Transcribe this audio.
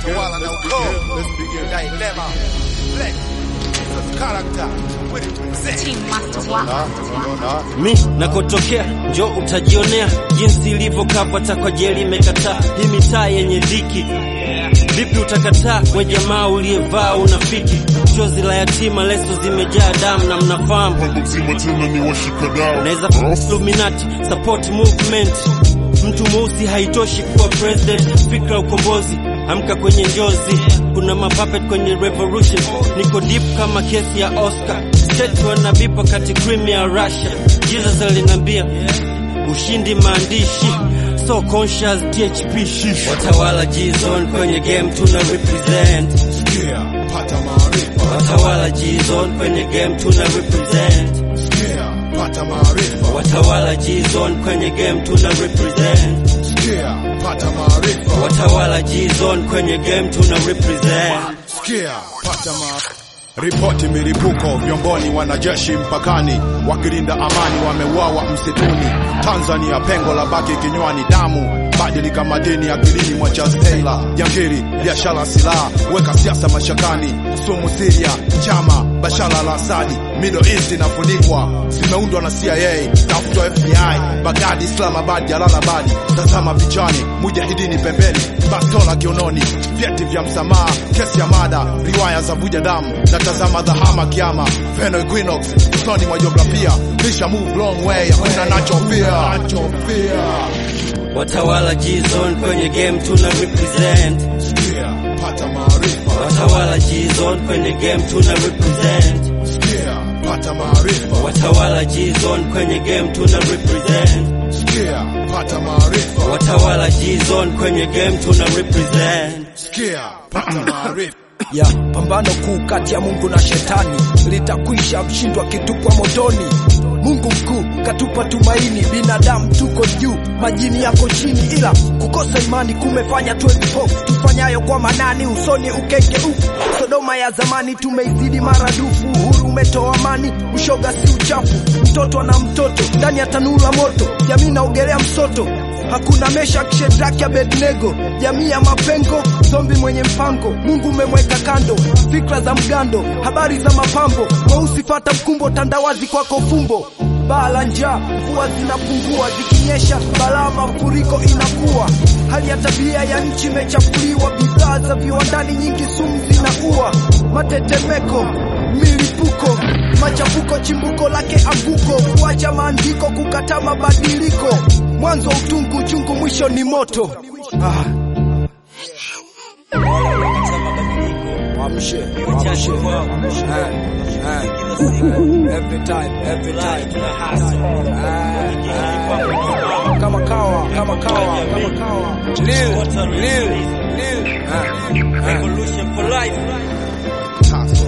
utawala na ukoo. Dilema. Black. Jesus character. With it present. Team Master Waka. mi nakotokea njo utajionea jinsi ilivyokapata kwa jeli imekataa hii mitaa yenye dhiki vipi utakataa we jamaa uliyevaa unafiki chozi la yatima leso zimejaa damu na mnafahamu Mpango mzima tena ni washikadau naweza Illuminati support movement mtu mweusi haitoshi kuwa president fikra ukombozi amka kwenye njozi kuna mapuppet kwenye revolution niko deep kama kesi ya Oscar state wanabipa kati cream ya Russia Jesus alinambia ushindi maandishi so conscious THP watawala G-Zone kwenye game tuna represent Sikia, pata maarifa. watawala G-Zone kwenye game tuna represent Sikia, pata maarifa. watawala G-Zone kwenye game tuna represent Sikia, pata maarifa. watawala G-Zone kwenye game tuna represent Sikia, pata maarifa. Ripoti milipuko vyomboni, wanajeshi mpakani wakilinda amani wameuawa msituni. Tanzania pengo la baki kinywani, damu badilika madini akilini mwa Charles Taylor. Jangiri, biashara, silaha, weka siasa mashakani. Sumu Syria, chama Bashar al-Assad, Middle East inafunikwa, zimeundwa na CIA, tafutwa FBI, Baghdad, Islamabad, Jalalabad. Tazama pichani, mujahidini pembeni, bastola kiononi, vyeti vya msamaha, kesi ya mada, riwaya za vuja damu, na tazama dhahama kiama, Veno Equinox, usoni mwa jiografia, lisha move long way, hakuna nachofia, nachofia. watawala G-Zone kwenye game tuna represent Sikia, pata maarifa. watawala G-Zone kwenye game tuna represent Sikia, pata maarifa. watawala G-Zone kwenye game tuna represent Sikia, pata maarifa. watawala G-Zone kwenye game tuna represent Sikia, pata maarifa. ya pambano kuu kati ya Mungu na shetani litakwisha, mshindwa kitupwa motoni. Mungu mkuu katupa tumaini, binadamu tuko juu, majini yako chini, ila kukosa imani kumefanya tuwe vipofu. Tufanyayo kwa manani, usoni ukengeufu. Sodoma ya zamani tumeizidi maradufu, uhuru umetoa amani, ushoga si uchafu. Mtoto na mtoto ndani ya tanuru la moto, jamii naogelea msoto Hakuna Meshak, Shadraka, Abednego, jamii ya mapengo, zombi mwenye mpango. Mungu umemweka kando, fikra za mgando, habari za mapambo. Mweusi fata mkumbo, tandawazi kwako fumbo. Baa la njaa, mvua zinapungua, zikinyesha balaa, mafuriko inakuwa. Hali ya tabia ya nchi imechafuliwa, bidhaa za viwandani nyingi sumu zinaua. Matetemeko, milipuko, machafuko, chimbuko lake anguko, kuacha maandiko, kukataa mabadiliko mwanzo utungu, uchungu, mwisho ni moto. Ah. Amshe, amshe. Eh, eh. Every time, every time. Ah, ah. Kama kawa, kama kawa, kama kawa. Lil, lil, lil. Ah, ah. Revolution for life Tata.